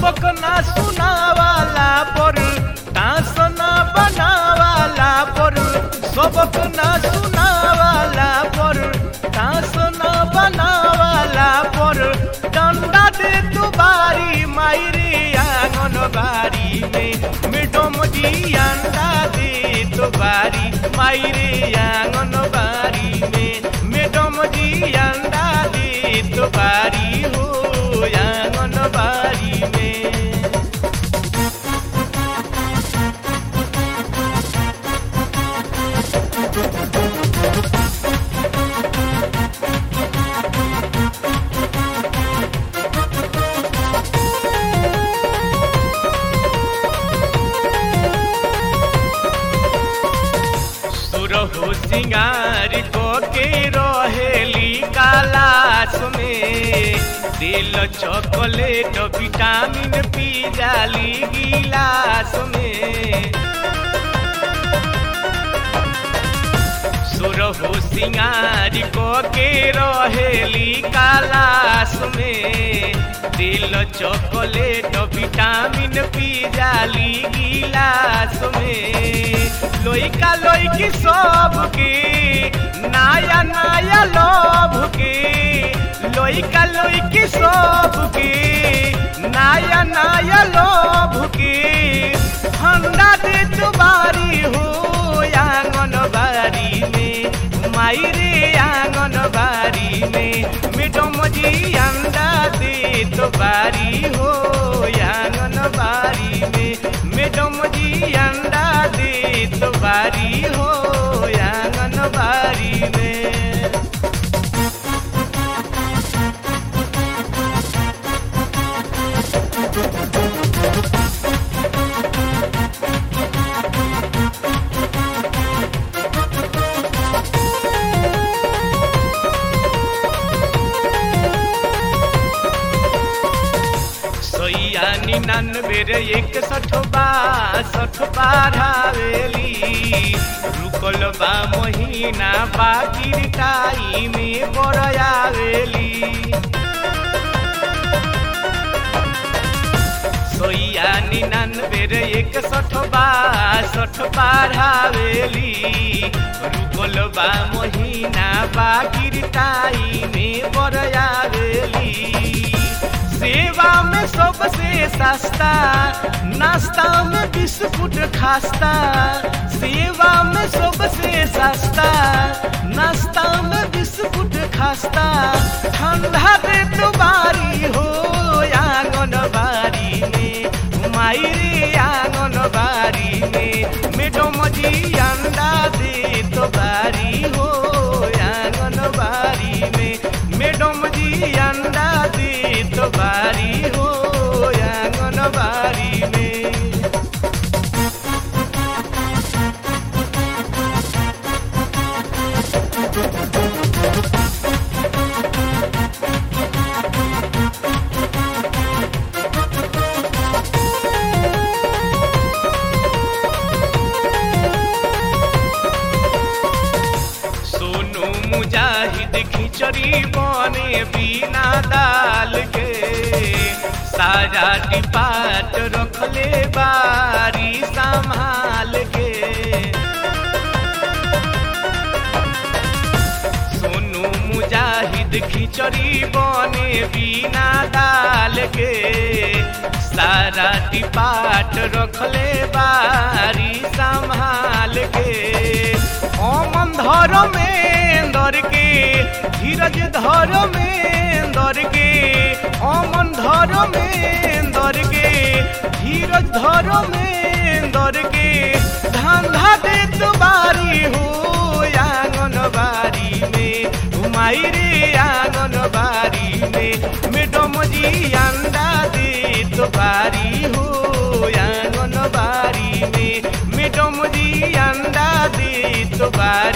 सबक ना सुनावाला पर तास ना बनावाला पर सबक ना सुनावाला पर तास ना बनावाला पर डंडा दे तू बारी मायरे आंगन बारी में मैडम जी अंडा दे तो बारी मायरे आंगन बारी में मैडम जी अंडा दे तो बारी हो आंगन बारी में सुरहु सिंगार को के रहेली कालास में दिल चॉकलेट विटामिन पी जाली गिलास में सुरहु सिंगार को के रहेली कालास में दिल चॉकलेट विटामिन पी जाली गिलास में लोइका लोइकी सब के नया नया लोभ के लोइका लोइकी सब के नया नया लोभ के ठंडा दे बारी हो आंगन बारी में मायरे आंगन बारी में मैडम जी अंडा दे तो बारी हो आंगन बारी में मैडम जी अंडा दे तो बारी हो आंगन बारी में सोइया निन्यानवे रे एक सठ बासठ बारहवेली रुकल बा महीना बाकी टाई में बरयावेली सोइया निन्यानवे रे एक सठ बासठ बारहवेली रुकल बा महीना बाकी टाई में बरयावेली सेवा में सबसे सस्ता नाश्ता में बिस्कुट खास्ता सेवा में सबसे सस्ता नाश्ता में बिस्कुट खास्ता ठंडा दे तो बारी हो आंगन बारी में मायरे आंगन बारी में मैडम जी अंडा दे तो बारी हो आंगन बारी में मैडम जी अंडा दे तो बारी हो आंगन बारी में सोनू मुजाहिद खिचड़ी बने बिना दाल के सारा डिपाट रखले बारी संभाल के सोनू मुजाहिद खिचड़ी बने बिना दाल के सारा डिपाट रखले बारी संभाल के ओमन धर में दर के धीरज धर में दर के ओमन धर में दर के धीरज धर में दर के धंधा दे तो बारी हो आंगन बारी में घुमाई रे आंगन बारी में मैडम जी अंडा दे तो बारी हो आंगन बारी में मैडम जी अंडा दे तो बारी